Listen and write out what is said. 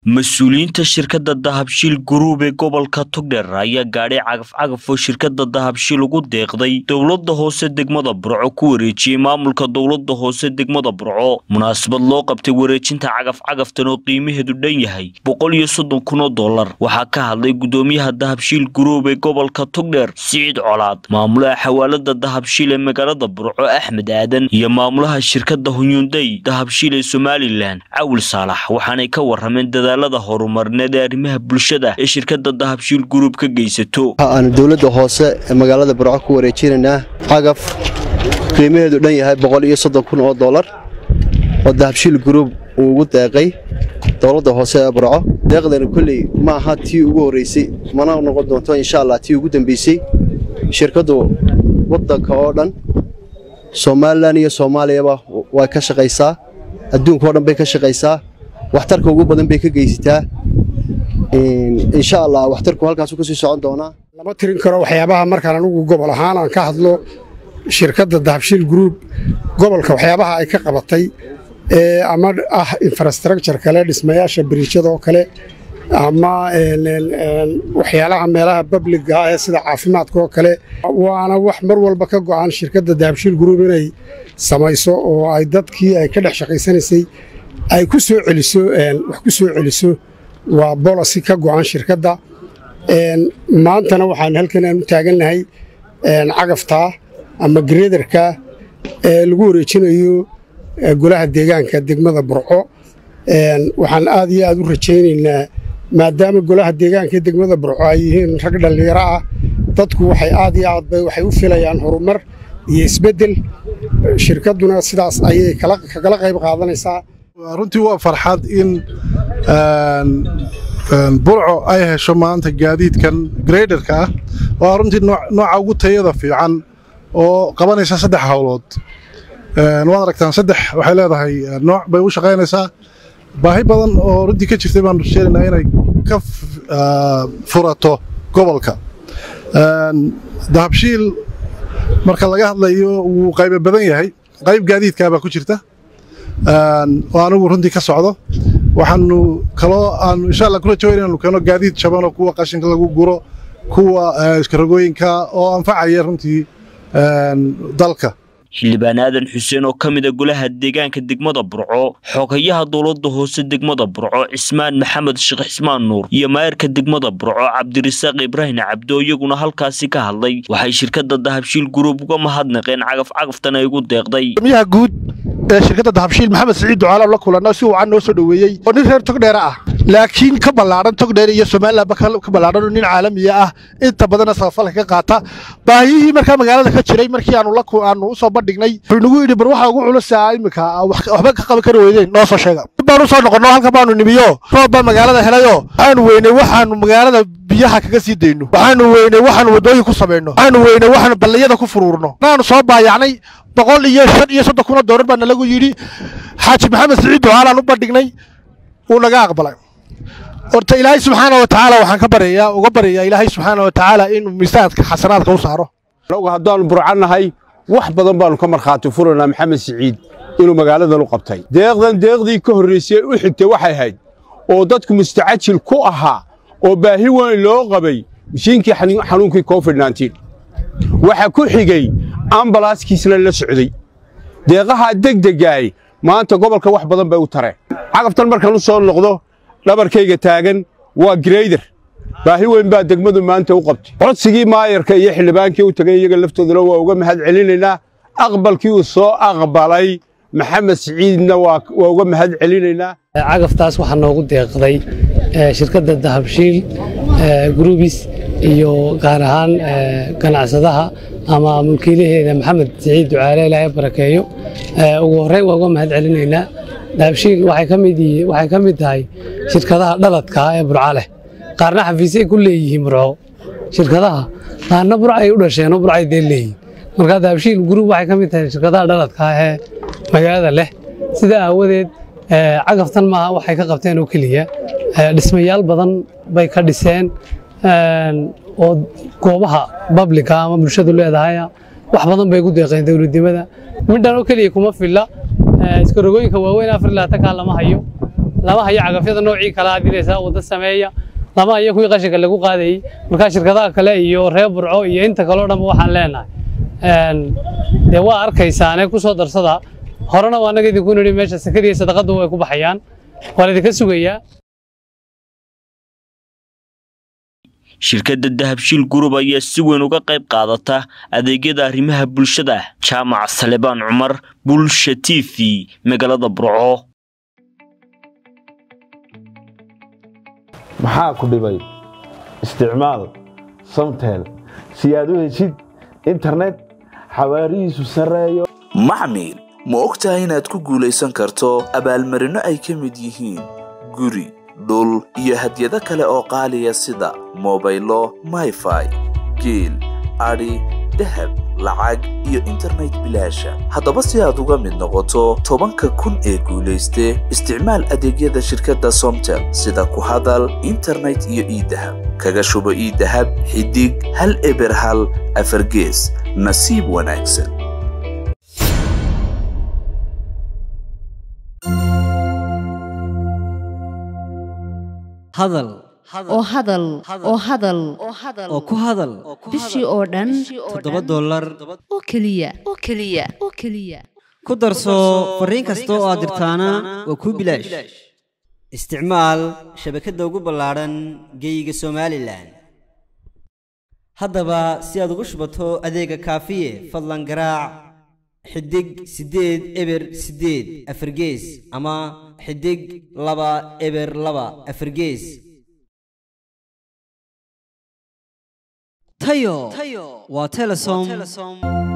mas-uuliyiinta shirkadda dahabshiil guruub ee gobolka togdheer ayaa gaadhay cagaf-cagaf oo shirkadda dahabshiil ugu deeqday dowladda hoose degmada burco ku wareejiyey maamulka dowladda hoose degmada burco munaasabad loo qabtay wareejinta cagaf-cagaftan oo qiimaheedu dhan yahay boqol iyo soddon kun oo dollar waxaa ka hadlay gudoomiyaha dahabshiil guruub ee gobolka togdheer siciid colaad maamulaha xawaalada dahabshiil ee magaalada burco axmed aadan iyo maamulaha shirkadda hunyunday dahabshiil ee somalilan cawil saalax waxaanay ka warameen dadaalada horumarneed ee arrimaha bulshada ee shirkadda dahabshiil guruub ka geysato waxaanu dowladda hoose ee magaalada burco ku wareejinaynaa cagaf qiimaheedu dhan yahay boqol iyo soddon kun oo dollar oo dahabshiil guruub uu ugu deeqay dowladda hoose ee burco deeqdani kolley ma aha tii ugu horreysay mana noqon doonto insha allah tii ugu dambeysay shirkaddu waddanka oo dhan somalilan iyo soomaaliyaba way ka shaqaysaa adduunka oo dhan bay ka shaqaysaa waxtarka ugu badan bay ka geysataa insha allah waxtarku halkaasu kasii socon doonaa lama tirin karo waxyaabaha markaan anugu gobol ahaan aan ka hadlo shirkadda dahabshiil gruub gobolka waxyaabaha ay ka qabatay ee ama ah infrastructure kale dhismayaasha biriijyada oo kale ama waxyaalaha meelaha babliga ee sida caafimaadka oo kale waana wax mar walba ka go'an shirkadda dahabshiil gruub inay samayso oo ay dadkii ay ka dhex shaqaysanaysay ay ku soo celiso wax ku soo celiso waa bolosi ka go'an shirkadda maantana waxaan halkan aan u taagannahay cagaftaa ama greederka ee lagu wareejinayo golaha deegaanka degmada burco waxaan aad iyo aad u rajaynaynaa maadaama golaha deegaanka degmada burco ay yihiin rag dhallinyaro ah dadku waxay aad iyo aad bay waxay u filayaan horumar iyo isbeddel shirkadduna sidaas ayay kagala qayb qaadanaysaa runtii waa farxad in burco ay hesho maanta gaadiidkan greyderka ah waa runtii nooca ugu tayada fiican oo qabanaysa saddex hawlood waad aragtaan saddex waxay leedahay nooc bay u shaqaynaysaa baahi badan oo runtii ka jirtay baanu sheegaynaa inay ka furato gobolka dahabshiil marka laga hadlayo wuu qaybo badan yahay qayb gaadiidkaabaa ku jirta oo anigu runtii ka socdo waxaanu kaloo aanu insha allah ku rajaweyn inaanu keeno gaadiid jabanoo kuwa qashinka lagu guro kuwa iskaragooyinka oo anfacaya runtii dalka xildhibaan aadan xuseen oo ka mida golaha deegaanka degmada burco xogayaha dowladda hoose degmada burco cismaan maxamed sheekh cismaan nuur iyo maayarka degmada burco cabdirasaaq ibraahim cabdo iyaguna halkaasi ka hadlay waxay shirkadda dahabshiil guruub uga mahadnaqeen cagaf-cagaftan ay ugu deeqday miyaha guud ee shirkadda dahabshiil maxamed siciid ducaala la kulanno si wacan noo soo dhoweeyey oo nin reer togdheera ah laakiin ka ballaadhan togdheer iyo somalilanba ka ballaadhan oo nin caalamiya ah inta badanna sabafalka ka qaata baahiyihii markaa magaalada ka jiray markii aanu aanu u soo bandhignay wuxuu nagu yidhi bar waxa ugu culusaa iminka waxba ka qaban kari weydeen noo soo sheega dib baan u soo noqonno halkan baanu nimiyo roob baa magaalada helayoo waxaanu weynay waxaanu magaalada biyaha kaga sii dayno waxaanu weynay waxaanu waddooyin ku samayno waxaanu weynay waxaanu balliyada ku furuurno naanu soo baayacnay boqol iyo shan iyo soddon kun oo doolar baa nalagu yidhi xaaji maxamed siciid ducaalaan u bandhignay wuu naga aqbalay horta ilaahay subxaana wa tacaala waxaan ka baryayaa uga baryayaa ilaahay subxaana wa tacaala inuu miisaanka xasanaadka u saaro anagu haddaannu burcannahay wax badan baannu ka markhaati furaynaa maxamed siciid inuu magaaladan u qabtay deeqdan deeqdii ka horraysay u xigtay waxay ahayd oo dadku mustacajil ku ahaa oo baahi weyn loo qabay mishiinkii xanuunkii covid waxa ku xigey ambalaaskiisna la socday deeqahaa degdegaay maanta gobolka wax badan bay u tareen cagaftan markaan u soo noqdo dhabarkayga taagan waa greyder baahi weyn baa degmadu maanta u qabtay codsigii maayarka iyo xildhibaankii u tagay iyaga laftooduna waa uga mahad celinaynaa aqbalkii uu soo aqbalay maxamed siciidna waa uga mahad celinaynaa cagaftaas waxaa noogu deeqday shirkadda dahabshiil grubis iyo gaar ahaan ganacsadaha ama mulkiilaheeda maxamed siciid ducaale ilaahay barakeeyo ugu horreyn waa uga mahad celinaynaa dahabshiil waxay ka mid tahay shirkadaha dhaladka ee burca leh qaarna xafiisay ku leeyihiin burco shirkadaha qaarna burcay u dhasheenoo burcay dee leeyihin marka dahabshiil gruub waxay ka mid tahay shirkadaha dhaladka ee magaalada leh sida aawadeed cagaftan maaha waxay ka qabteen oo keliya dhismayaal badan bay ka dhiseen oo goobaha babliga ama bulshadu leedahay wax badan bay ku deeqeen dowladnimada midhan oo keliya kuma filla iskarogooyinka waaweyn afar ilaatankaa lama hayo lama hayo cagafyada noocii kala adinaysa wadda sameeya lama hayo kuwii qashinka lagu qaadayey markaa shirkadaha kale iyo reer burco iyo inta kaleo dhanba waxaan leenahay dee waa arkaysaane ku soo darsada horena waa annaga idinku nidhi meesha sakadiiyo sadaqadu way ku baxayaan waa laydinka sugayaa shirkadda dahabshiil gurub ayaa si weyn uga qayb qaadata adeegyada arrimaha bulshada jaamac salebaan cumar bulsha t v magaalada burco maxaa ku dhibay isticmaal samtel si aad u heshid internet xawaarihiisu sarreeyo maxmil ma og tahay inaad ku guulaysan karto abaalmarinno ay ka mid yihiin guri dhul iyo hadyado kale oo qaaliya sida mobaylo mayfai geel adhi dahab lacag iyo internet bilaasha haddaba si aad uga mid noqoto tobanka kun ee guulayste isticmaal adeegyada shirkadda somtel sida ku hadal internet iyo iidahab kaga shubo iidahab xidig hal eber hal afargees nasiib wanaagsan hadal oo hadal oo hadal oo ku hadal bishii oo dhan toddoba dollar oo keliya oo keliya oo keliya ku darso fariin kasta oo aad dirtaana waa kuu bilaash isticmaal shabakadda ugu ballaadhan geeyiga somalilan haddaba si aad ugu shubato adeega kaafiye fadlan garaac xidig siddeed eber siddeed afargees ama xidig laba eber laba afargees tayo waa telesom